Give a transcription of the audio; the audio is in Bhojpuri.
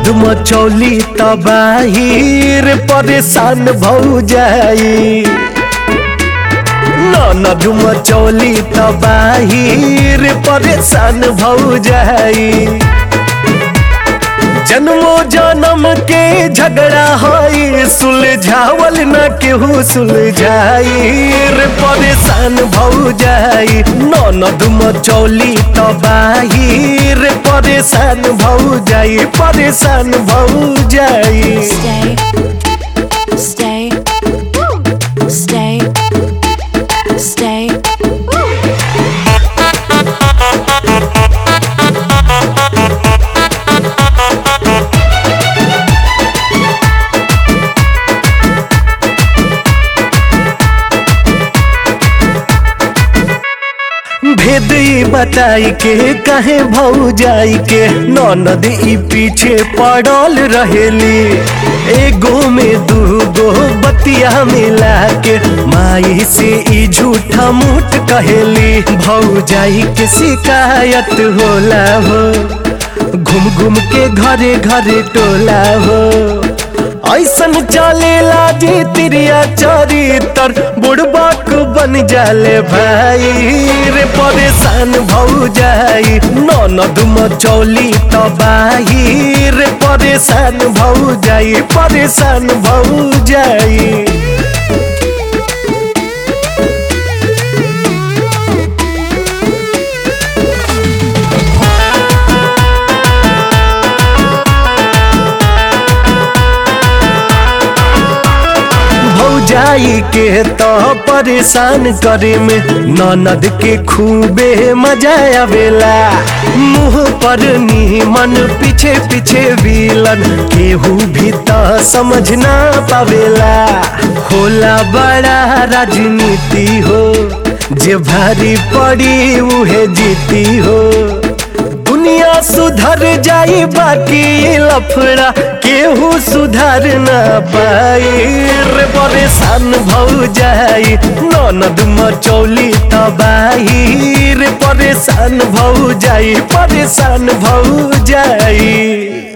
ननद मचौली तबाहिर परेशान भौ जाई ननद मचौली तबाहिर परेशान भौ जाई जन्मो जन्म के झगड़ा हई सुलझावल न केहू सुलझाई रे परेशान भौ जाई ननद मचौली तबाही रे परेशान भौ जाई परेशान भौ जाई Stay. Stay. Stay. Stay. भेद ई बताई के कहे भौ जाई के ननद ई पीछे पड़ल रहेली एगो में दूगो बतिया मिला के माई से ई झूठा मूठ कहेली भौ जाई के शिकायत होला हो घूम घूम के घरे घरे टोला हो ऐसन चलेला जी तिरिया चरितर बुड़बक बन जाले भाई रे परेशान भौ जाई ननद मचौली तबाही रे परेशान भौ जाई परेशान भौ जाई भौजाई के तो परेशान करे में ननद के खूबे मजा आवेला मुंह पर नीमन पीछे पीछे विलन केहू भी तो समझ ना पावेला होला बड़ा राजनीति हो जे भारी पड़ी उहे जीती हो दुनिया सुधर जाई बाकी लफड़ा केहू सुधर ना पाई रे परेशान भौ जाई ननद मचौली तबाही रे परेशान भौ जाई परेशान भौ जाई